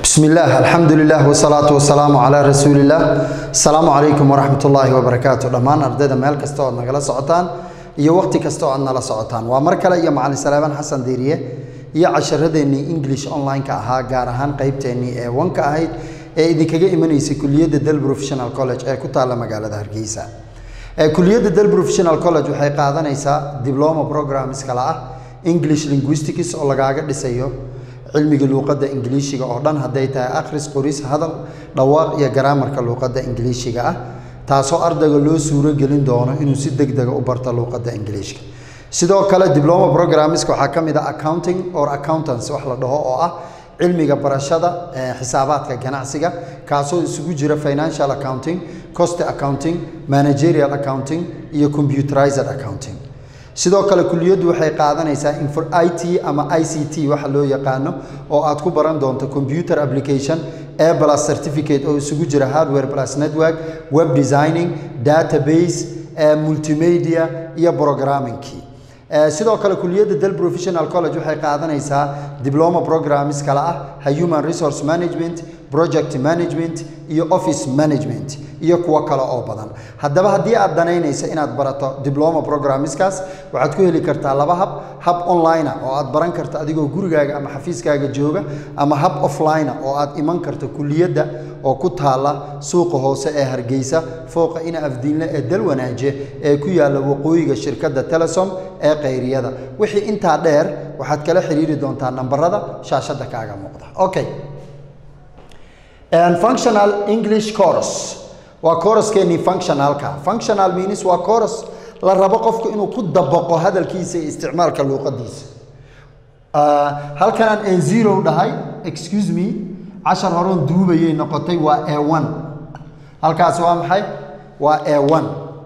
بسم الله الحمد لله والصلاة والسلام على رسول الله السلام عليكم ورحمة الله وبركاته دمان أردada meel kasta oo nagala socotaan iyo waqti kasta oo aad nala socotaan waa mar kale iyo macalin salaaman xasan diiriye iyo casharadeenii english online-ka ahaa gaar ahaan qeybteennii ee wanka ahayd ee idinkaga imanaysay kuliyadda del professional college ee ku taalla magaalada hargeysa kuliyadda del professional college waxay qaadanaysaa diploma programs kale ah english linguistics oo lagaaga dhisayo cilmiga luuqadda ingiliishiga oo dhan hadday tahay akhris qoris hadal dhawaaq iyo garaamarka luuqadda ingiliishiga ah taasoo ardayga loo suuro gelin doono inuu si deg dega u barto luuqadda ingiliishka sidoo kale diploma programmiska waxaa ka mid ah accounting or accountants wax la dhaho oo ah cilmiga barashada xisaabaadka ganacsiga kaasoo isugu jira financial accounting cost accounting managerial accounting iyo computerized accounting sidoo kale kuliyaddu waxay qaadanaysaa i t ama i c t waxa loo yaqaano oo aad ku baran doonto computer application a plus certificate oo isugu jira hardware plus network web designing database multimedia iyo programmingkii sidoo kale kuliyadda del professional college waxay qaadanaysaa diploma programs kale ah human resource management project management iyo office management iyo kuwo kale oo badan haddaba haddii aad danaynaysa inaad barato diploma programmiskaas waxaad ku heli kartaa laba hab hab online oo aad baran karto adigoo gurigaaga ama xafiiskaaga jooga ama hab offline oo aad iman karto kuliyadda oo ku taalla suuqa hoose ee hargeysa fooqa ina afdiinle ee dalwanaaje ee ku yaalla waqooyiga shirkadda telesom ee kayriyada wixii intaa dheer waxaad kala xiriiri doontaa nambarada shaashadda kaaga muuqda okay functional english course waa courskeenii functionalka functional means waa course la rabo qofku inuu ku dabaqo hadalkiisa iyo isticmaalka luuqadiisa halkan aan n zero dhahay excuse me cashar horon duubayay noqotay waa a one halkaas waa maxay waa a one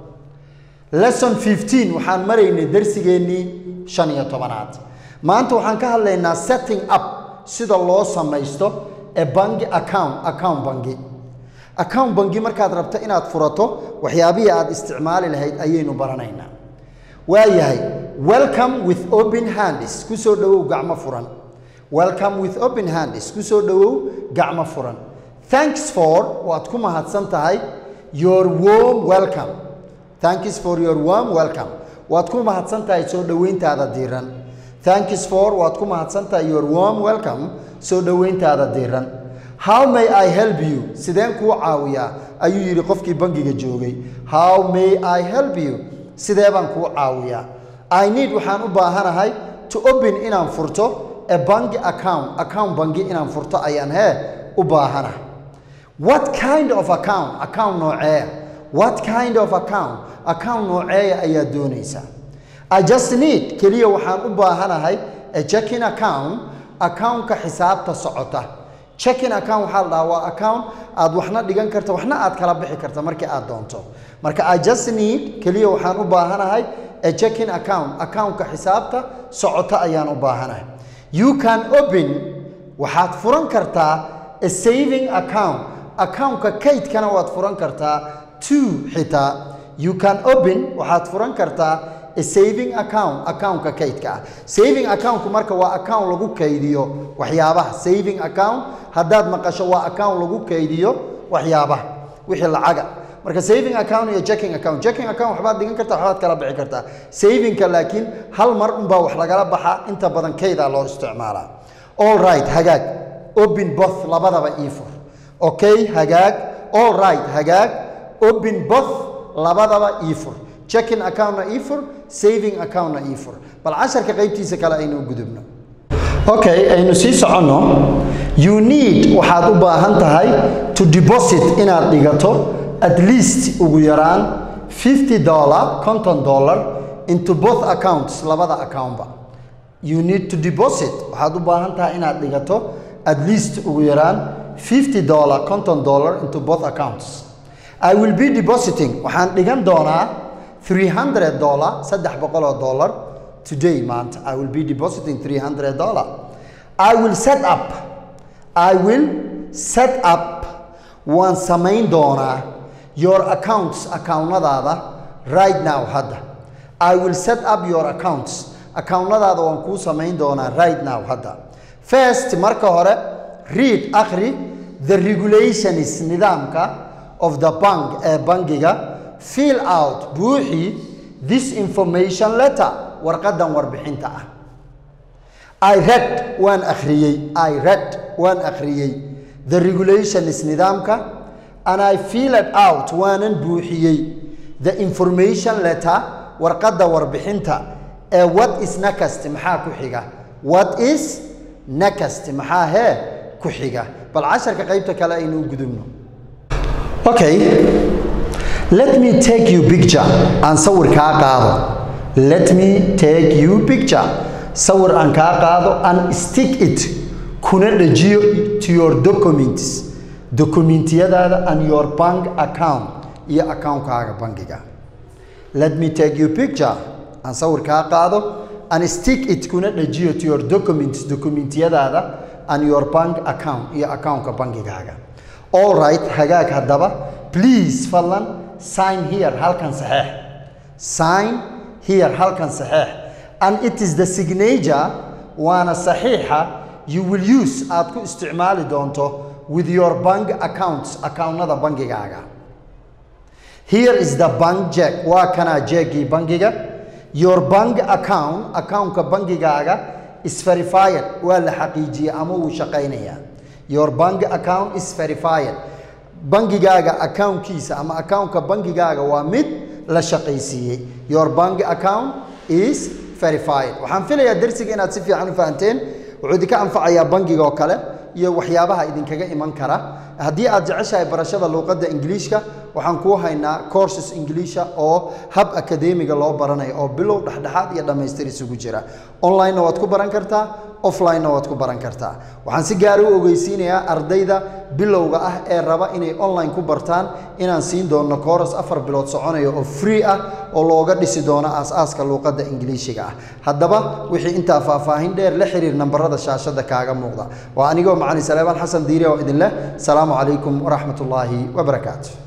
lesson fifteen waxaan maraynay darsigeennii shan iyo tobanaad maanta waxaan ka hadlaynaa setting up sida loo samaysto ee bangi account account bangi account bangi markaad rabto inaad furato waxyaabihii aad isticmaali lahayd ayaynu baranaynaa waayahay welcome with open hands ku soo dhowow gacmo furan welcome with open hands ku soo dhowow gacmo furan thanks for waad ku mahadsan tahay your warm welcome thanks for your warm welcome waad ku mahadsan tahay soo dhoweyntaada diiran thanks for waad ku mahadsan tahay your warm welcome soo dhoweyntaada diiran how may i help you sideen kuu caawiyaa ayuu yidhi qofkii bangiga joogay how may i help you sidee baan kuu caawiyaa i need waxaan u baahanahay to open inaan furto a bangi account account bangi inaan furto ayaan hee u baahanahay what kind of account account nooceeya what kind of account account nooceeya ayaad doonaysaa i just need keliya waxaan u baahanahay a checking account accountka xisaabta socota checking account waxaa la dhahaa waa account aad waxna dhigan karta waxna aad kala bixi karta markii aad doonto marka i just need keliya waxaan u baahanahay a checking account accountka xisaabta socota ayaan u baahanahay you can open waxaad furan kartaa a saving account accountka kaydkana waad furan kartaa two xitaa you can open waxaad furan kartaa a saving account accountka kaydka ah saving accountku marka waa account lagu kaydiyo waxyaabaha saving account haddaad maqasho waa account lagu kaydiyo waxyaabaha wixii lacaga marka saving account iyo checking account checking account waxbaad dhigan kartaa waxbaad kala bixi kartaa savingka laakiin hal mar unbaa wax lagala baxaa inta badan kaydaa loo isticmaalaa all right hagaag open both labadaba ii fur okay hagaag all right hagaag open both labadaba ii fur checking accountna ii fur saving accountna ii fur bal casharka qaybtiisa kale aynu gudubno okay aynu sii soconno you need waxaad u baahan tahay to deposit inaad dhigato at least ugu yaraan fifty dollar conton dollar into both accounts labada accountba you need to deposit waxaad u baahan tahay inaad dhigato at least ugu yaraan fifty dollar conton dollar into both accounts i will be depositing waxaan dhigan doonaa 300 dollar saddex boqoloo dollar today maanta i will be depositing 300 dollar i will set up i will set up waan samayn doonaa your accounts accountnadaada right now hadda i will set up your accounts accountnadaada waan kuu samayn doonaa right now hadda first marka hore read akhri the regulations nidaamka of the bank ee bangiga fill out buuxi this information letter warqadan warbixinta ah I read waan akhriyey I read waan akhriyey the regulations nidaamka and I filled out waanan buuxiyey the information letter warqadda warbixinta ee what is next maxaa ku xiga what is next maxaa hee ku xiga bal casharka qaybta kale aynu u gudubno okay let me take you picture aan sawir kaa qaado let me take you picture sawir aan kaa qaado and stick it kuna dhajiyo to your documents dokumentiyadaada and your bank account iyo akaunkaaga bangiga let me take you picture aan sawir kaa qaado and stick it kuna dhajiyo to your documents dokumentiyadaada and your bank account iyo akaunka bangigaaga all right hagaag haddaba please fadlan sign here halkan saxeex sign here halkan saxeex and it is the signature waana saxiixa you will use aad ku isticmaali doonto with your bank accounts accountnada bangigaaga here is the bank check waa kanaa jeegii bangiga your bank account accountka bangigaaga is verified waa la xaqiijiyey ama wuu shaqaynayaa your bank account is verified bangigaaga accountkiisa ama accountka bangigaaga waa mid la shaqaysiiyey your bank account is verified waxaan filayaa darsiga inaad si fiican u fahanteen wuxuu idinka anfacayaa bangiga oo kale iyo waxyaabaha idinkaga iman kara haddii aad jeceshahay barashada luuqadda ingiliishka waxaan kuu haynaa courses ingiliisha oo hab akademiga loo baranayo oo bilow dhexdhexaad iyo dhammaystir isugu jira online-na waad ku baran kartaa offline-na waad ku baran kartaa waxaan si gaar u ogeysiinayaa ardayda bilowga ah ee raba inay online ku bartaan inaan siin doono course afar bilood soconaya oo free ah oo looga dhisi doono aas-aaska luuqadda ingiliishiga ah haddaba wixii intaa faahfaahin dheer la xiriir nambarada shaashada kaaga muuqda waa anigoo macalin saleebaan xasan diire oo idin leh salaamu calaykum waraxmat ullaahi wabarakaatu